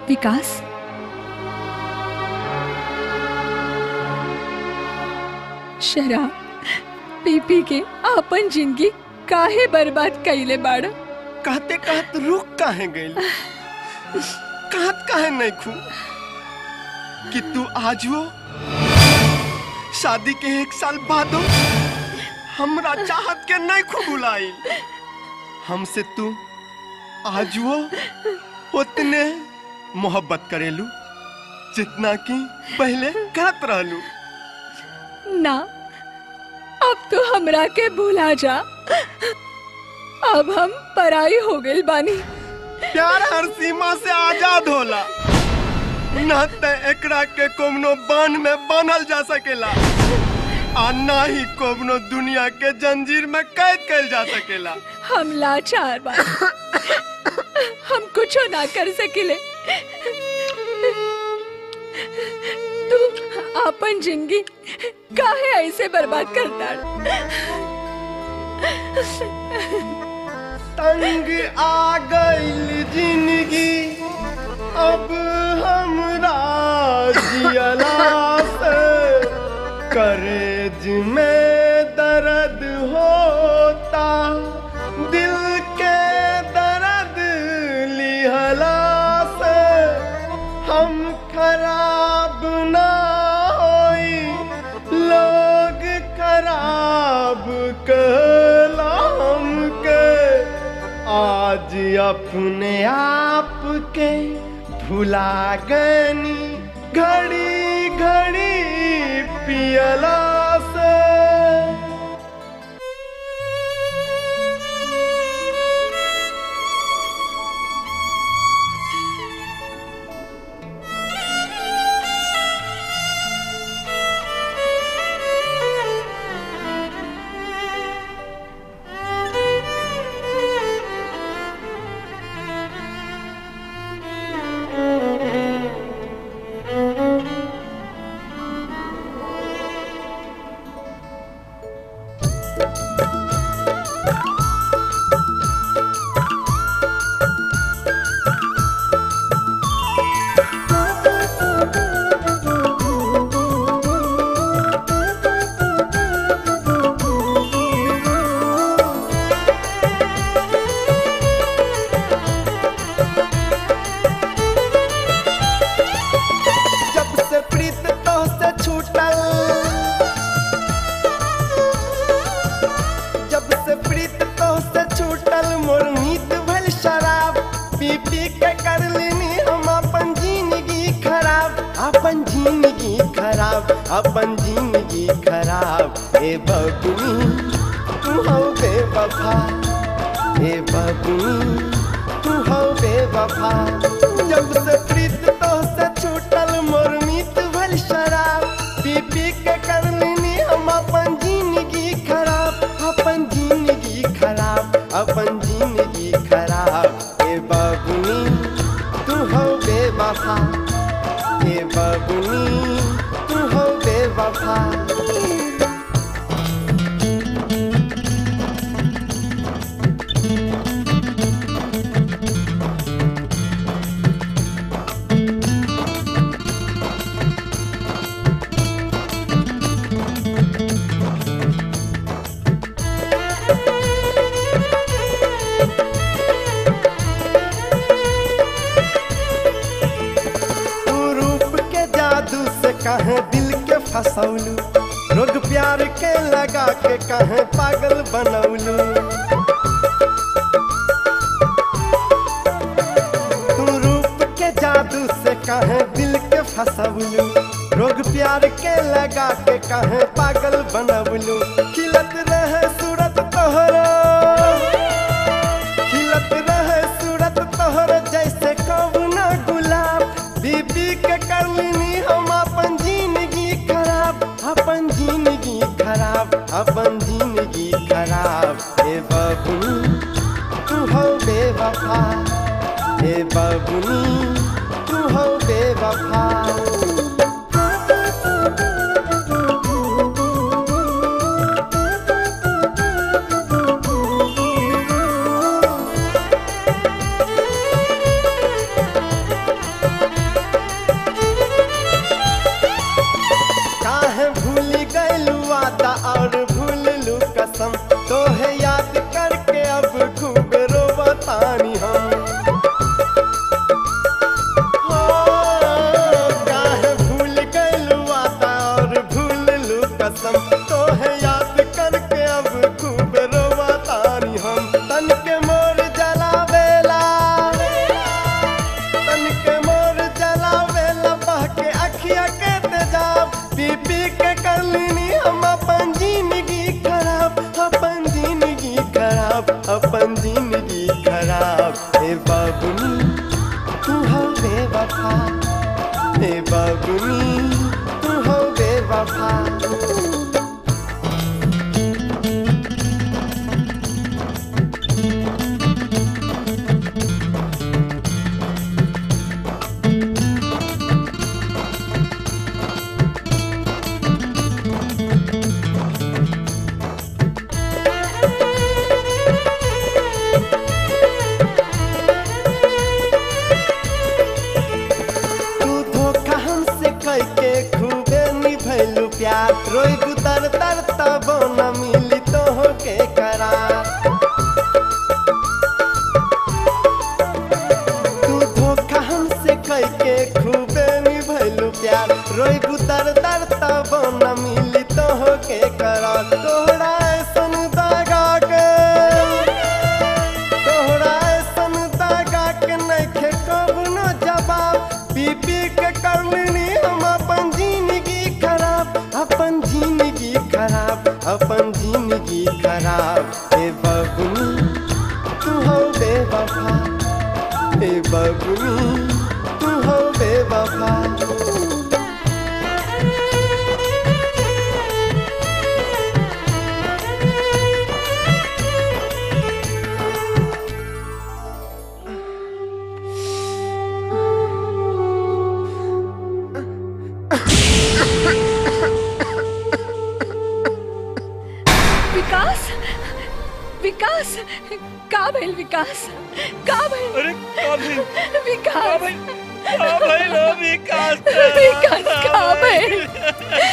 विकास शराब पी पी के आपन जिंदगी काहे बर्बाद कैले बाड़ कहते कहत रुक काहे गइल कहत काहे नहीं खू कि तू आजुओ शादी के एक साल बादो हमरा चाहत के नहीं खू बुलाई हमसे तू आजुओ उतने मोहब्बत करेलू जितना कि पहले करत रहलू ना अब तो हमरा के भुला जा अब हम पराई हो गइल बानी प्यार हर सीमा से आजाद होला न त एकरा के कोनो बांध में बांधल जा सकेला आ ना ही कोनो दुनिया के जंजीर में कैद कैल जा सकेला हम लाचार बा हम कुछो ना कर सकिले तू अपन जिंदगी काहे ऐसे बर्बाद करता तंग आ गइल जिंदगी अब हमरा जियला से करेज में दर्द होता दिल के दर्द लिहला से हम खराब ना होई लोग खराब कहला हमके आज अपने आप के भुला गनी घड़ी घड़ी पियला से जब से प्रीत तो से छूटल जब से प्रीत तो से छूटल मोर मीत भल शराब पी पी के कर लेनी हम अपन जिंदगी खराब अपन जिंदगी खराब अपन जिंदगी खराब ए बबुनी तू हो बेवफा ए बबुनी तू हो बेवफा जब से प्रीत तो से छूटल मोर मीत भल शराब पी पी के कर लेनी हम अपन जिंदगी खराब अपन जिंदगी खराब अपन जिंदगी खराब ए बबुनी तू हो बेवफा ए बबुनी तू हो बेवफा तू रूप के जादू से कहे दिल के फसौलू रोग प्यार के लगा के कहे पागल बनौलू तू रूप के जादू से कहे दिल के फसौलू रोग प्यार के लगा के कहे पागल बनौलू खिलत रहे सूरत तोहरा खिलत रहे सूरत तोहर जैसे कबना गुलाब बीबी के करलिनी हम अपन जिंदगी खराब अपन जिंदगी खराब अपन जिंदगी खराब ए बबुनी तू हो बेवफा ए बबुनी तू हो बेवफा तोहे याद करके अब खूब रोवतानी हम हो, काहे भूल गइलू वादा और भूललू कसम तोहे याद करके अब खूब रोवतानी हम तन के मोर जलावेला तन के मोर जलावेला बह के अखिया के तेजाब पी पी के करलिनी हम अपन जिंदगी खराब अपन जिंदगी खराब अपन जिंदगी खराब हे बाबुनी तू हो बेवफा हे बाबुनी तू हो बेवफा तू धोखा हमसे करके खूबे निभैलू प्यार रोई गुतर तर तब न मिली तो के करार तू धोखा हमसे करके खूबे निभैलू प्यार रोई गुतर तर तब न मिली तो के करार तोहरा ऐसन दागा के तोहरा ऐसन दागा के नइखे कबनो जवाब पी पी के करलिनी हम अपन जिंदगी खराब अपन जिंदगी खराब अपन जिंदगी खराब हे बबुनी तू हो बेवफा हे बबुनी तू हो बेवफा विकास विकास का भइल विकास का भइल अरे का भइल का विकास भइल का भइल हो विकास विकास का भइल